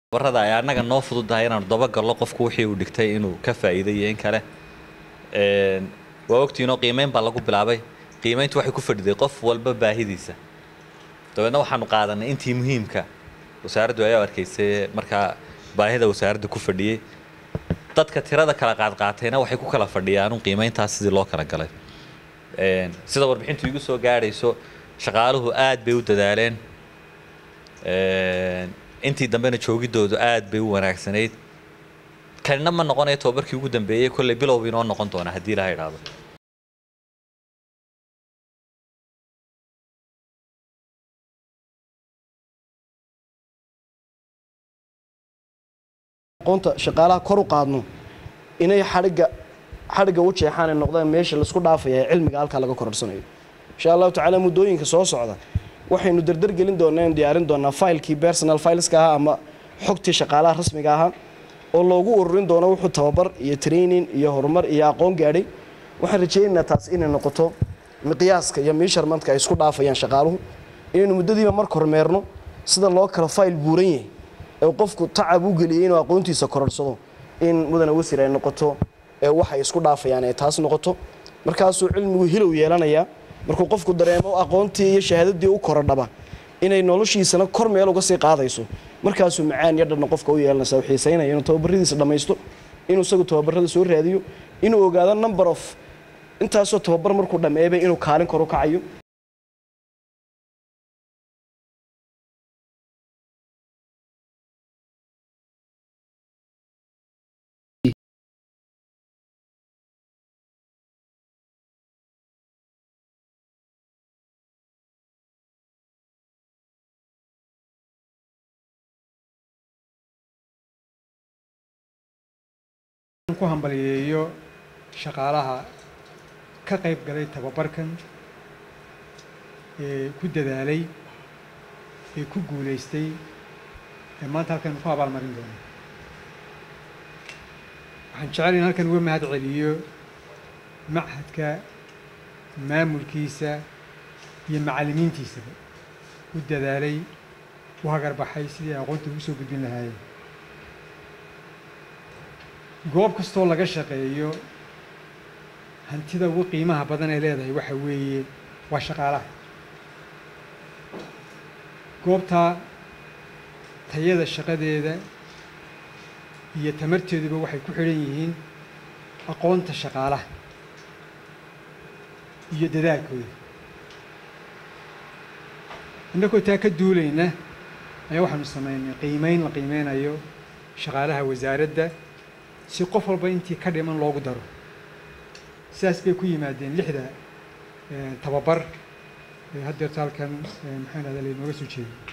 tababarada ay annaga noo fududahay inaanu dabagallo qofku wixii uu dhigtay inuu ka faa'iiday iyo in kale waa ogtiinoo qiimeyn baa lagu bilaabay qiimeyntu waxay ku fadhiday qof walba baahidiisa dabeedna waxaanu qaadanay intii muhiimka wasaaraddu ayaa arkaysay markaa baahida wasaaradda ku fadhiyey dadka tirada kala qaadqaatayna waxay ku kala fadhiyaan qiimeyntaas sidii loo kala galay sida warbixintu igu soo gaadhayso shaqaaluhu aad bay u dadaaleen intii dambena joogidoodu aad bay u wanaagsanayd kanina ma noqonayo tobabarkii ugu dambeeyey kolley bilow inoo noqon doona haddii ilaha idhaahdo aqoonta shaqaalaha kor u qaadno inay xadhigga xadhigga u jeexaan ay noqdaan meesha laisku dhaafaya ee cilmiga halkaa laga kororsanayo insha allahu tacaala muddooyinka soo socda waxaynu dardar gelin doonaa inu diyaarin doonaa faylkii personal fileska ahaa ama xogtii shaqaalaha rasmiga ahaa oo loogu ururin doono wuxuu tababar iyo training iyo horumar iyo aqoon gaadhay waxaan rajaynaynaa taas inay noqoto miqyaaska iyo measurementka ay isku dhaafayaan shaqaaluhu inaynu muddadiiba marka hormeerno sida loo kala fayl buuran yahay ee qofku tacab u geliyay inuu aqoontiisa kororsado in mudane wasir ay noqoto ee waxay isku dhaafayaan ee taas noqoto markaasuu cilmigu hilow yeelanayaa markuu qofku dareemo aqoontii iyo shahaadadii u korodhaba inay noloshiisana kor meel uga sii qaadayso markaasuu macaan iyo dhanna qofka u yeelanaysa u xiisaynaya inuu tababaradiisa dhammaysto inuu isagu tababarada soo raadiyo inuu ogaado number of intaasoo tababar markuu dhammeeyaba inuu kaalin kor u kacayo ku hambaliyeeyo shaqaalaha ka qayb galay tababarkan ee ku dadaalay ee ku guulaystay ee maanta halkan ku abaalmarin doono waxaan jecel in halkan uga mahad celiyo machadka maamulkiisa iyo macallimiintiisaba u dadaalay u hagarbaxay sidii ay aqoonta ugu soo gudbin lahaayeen goob kastoo laga shaqeeyo hantida ugu qiimaha badan ay leedahay waxa weeye waa shaqaalaha goobtaa tayada shaqadeeda iyo tamarteeduba waxay ku xidhan yihiin aqoonta shaqaalaha iyo dadaalkooda innagoo taa ka duulayna ayaa waxaanu samaynay qiimeyn la qiimeynayo shaqaalaha wasaaradda si qof walba intii ka dhiman loogu daro sidaas bay ku yimaadeen lixda tababar ee haddeerto halkan maxaan ahda laynooga soo jeeday